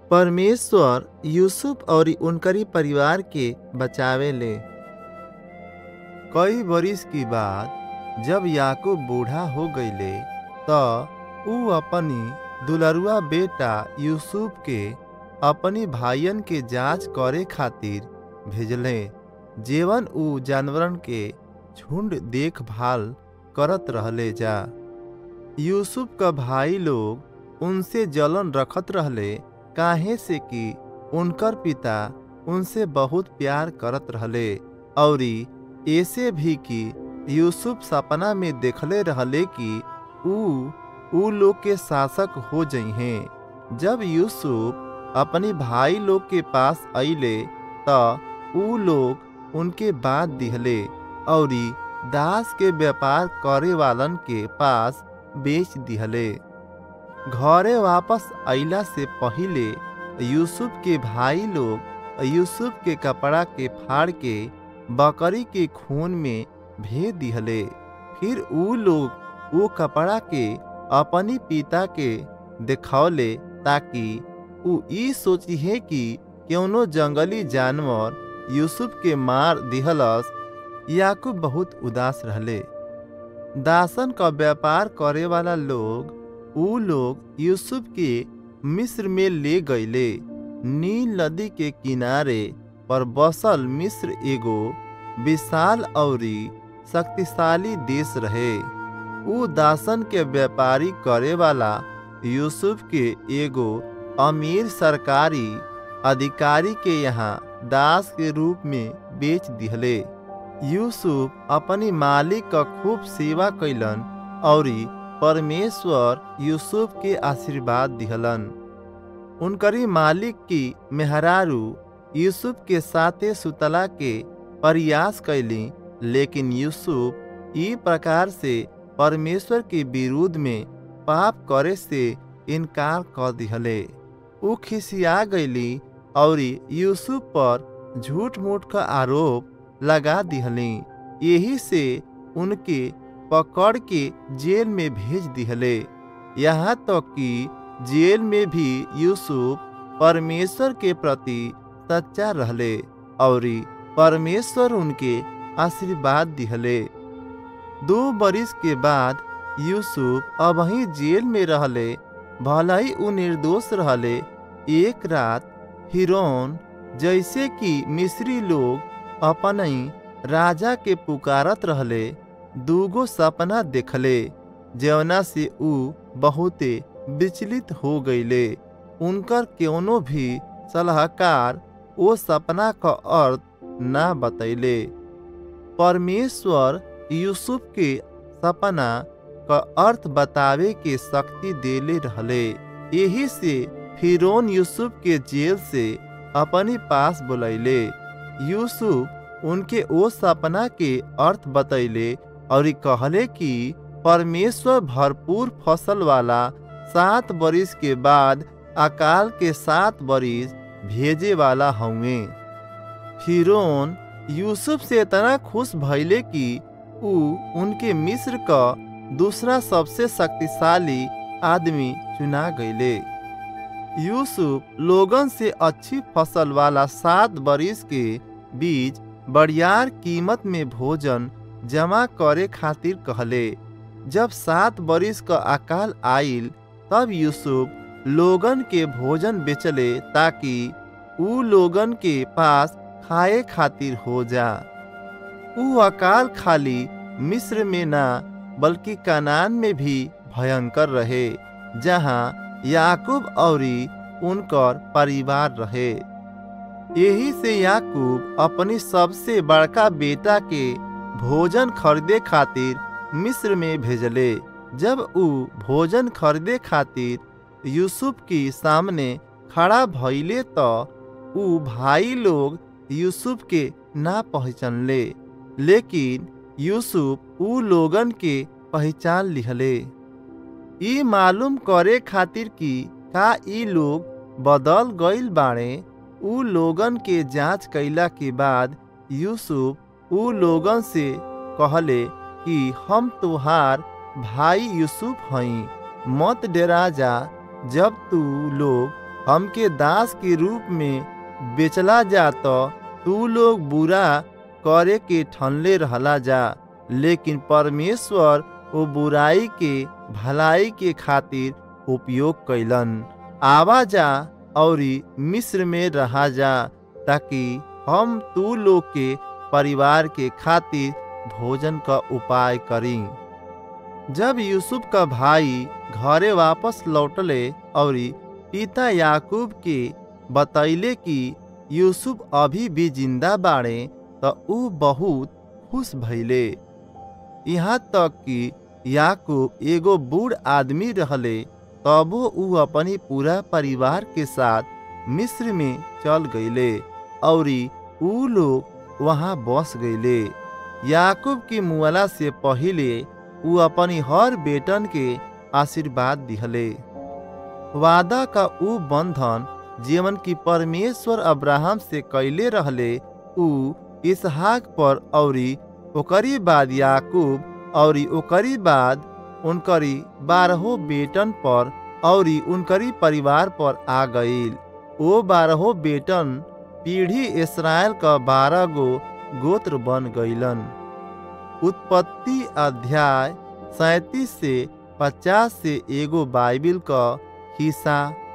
परमेश्वर यूसुफ और उनकरी परिवार के बचावे ले कई बरिस की बाद जब याकूब बूढ़ा हो गईले त ऊ अपनी दुलरुआ बेटा यूसुफ के अपनी भाइयन के जांच करे खातिर भेजले जेवन ऊ जानवरन के झुंड देखभाल करत रहले जा यूसुफ का भाई लोग उनसे जलन रखत रहले काहे से कि उनकर पिता उनसे बहुत प्यार करत रहले औरी ऐसे भी कि यूसुफ सपना में देखले रहले कि ऊ ऊ लोग के शासक हो जइहे जब यूसुफ अपनी भाई लोग के पास अइले त ऊ लोग उनके बात दिहले औरी दास के व्यापार करे वालन के पास बेच दिहले घरे वापस अइला से पहिले यूसुफ के भाई लोग यूसुफ के कपड़ा के फाड़ के बकरी के खून में भेज दिहले फिर ऊ लोग वो कपड़ा के अपनी पिता के दिखौले ताकि ऊ ई सोचिहे कि कौनो जंगली जानवर यूसुफ के मार दिहलस याकूब बहुत उदास रहले दासन का व्यापार करे वाला लोग ऊ लोग यूसुफ के मिस्र में ले गईले नील नदी के किनारे पर बसल मिस्र एगो विशाल औरी शक्तिशाली देश रहे ऊ दासन के व्यापारी करे वाला यूसुफ के एगो अमीर सरकारी अधिकारी के यहाँ दास के रूप में बेच दिहले यूसुफ अपनी मालिक का खूब सेवा कैलन औरी परमेश्वर यूसुफ के आशीर्वाद दिहलन उनकरी मालिक की मेहरारू यूसुफ के साथे सुतला के प्रयास कैली लेकिन यूसुफ ई प्रकार से परमेश्वर के विरुद्ध में पाप करे से इनकार कर दिहले ऊ खिसिया गईली और यूसुफ पर झूठ मूठ का आरोप लगा दिहली यही से उनके पकड़ के जेल में भेज दिहले यहाँ तक तो कि जेल में भी यूसुफ परमेश्वर के प्रति सच्चा रहले और परमेश्वर उनके आशीर्वाद दिहले दो बरिस के बाद यूसुफ अब ही जेल में रहले भला ही उ निर्दोष रहले एक रात हिरोन जैसे कि मिस्री लोग अपन राजा के पुकारत रहले दूगो सपना देखले जवना से ऊ बहुते विचलित हो गईले उनकर कोनो भी सलाहकार वो सपना का अर्थ ना बतैले परमेश्वर यूसुफ के सपना का अर्थ बतावे के शक्ति देले रहले यही से फिरौन यूसुफ के जेल से अपने पास बुलैले यूसुफ उनके ओ सपना के अर्थ बतैले और कहले कि परमेश्वर भरपूर फसल वाला सात बरिस के बाद अकाल के सात बरिस भेजे वाला होंगे फिरौन यूसुफ से इतना खुश भइले कि ऊ उनके मिस्र का दूसरा सबसे शक्तिशाली आदमी चुना गईले यूसुफ लोगन से अच्छी फसल वाला सात बरिस के बीच बड़ियार कीमत में भोजन जमा करे खातिर कहले जब सात बरिस का अकाल आइल तब यूसुफ लोगन के भोजन बेचले ताकि ऊ लोगन के पास खाए खातिर हो जा ऊ अकाल खाली मिस्र में ना बल्कि कनान में भी भयंकर रहे जहाँ याकूब और उनकर परिवार रहे यही से याकूब अपनी सबसे बड़का बेटा के भोजन खरीदे खातिर मिस्र में भेजले जब ऊ भोजन खरीदे खातिर यूसुफ की सामने खड़ा भइले तो ऊ भाई लोग यूसुफ के ना पहचानले लेकिन यूसुफ ऊ लोगन के पहचान लिहले ई मालूम करे खातिर कि का ई लोग बदल गईल बाड़े ऊ लोगन के जांच कैला के बाद यूसुफ ऊ लोगन से कहले कि हम तुहार भाई यूसुफ हई मत डेरा जा जब तू लोग हमके दास के रूप में बेचला जा तो तू लोग बुरा करे के ठनले रहला जा लेकिन परमेश्वर वो बुराई के भलाई के खातिर उपयोग कैलन आवा जा और मिस्र में रहा जा ताकि हम तू लोग के परिवार के खातिर भोजन का उपाय करी जब यूसुफ का भाई घरे वापस लौटले और पिता याकूब के बतैले कि यूसुफ अभी भी जिंदा बाड़े तो ऊ बहुत खुश भइले यहाँ तक कि याकूब एगो बूढ़ आदमी रहले तबो ऊ अपनी पूरा परिवार के साथ मिस्र में चल गईले और ऊ लोग वहाँ बस गईले याकूब की मुआला से पहिले ऊ अपनी हर बेटन के आशीर्वाद दिहले वादा का ऊ बंधन जीवन की परमेश्वर अब्राहम से कैले रहले ऊ इसहाक पर औरी ओकरी बाद याकूब औरी ओकरी बाद उनकरी बारहो बेटन पर औरी उनकरी परिवार पर आ गईल ओ बारहो बेटन पीढ़ी इसराइल का बारह गो गोत्र बन गईलन उत्पत्ति अध्याय सैतीस से पचास से एगो बाइबिल का हिस्सा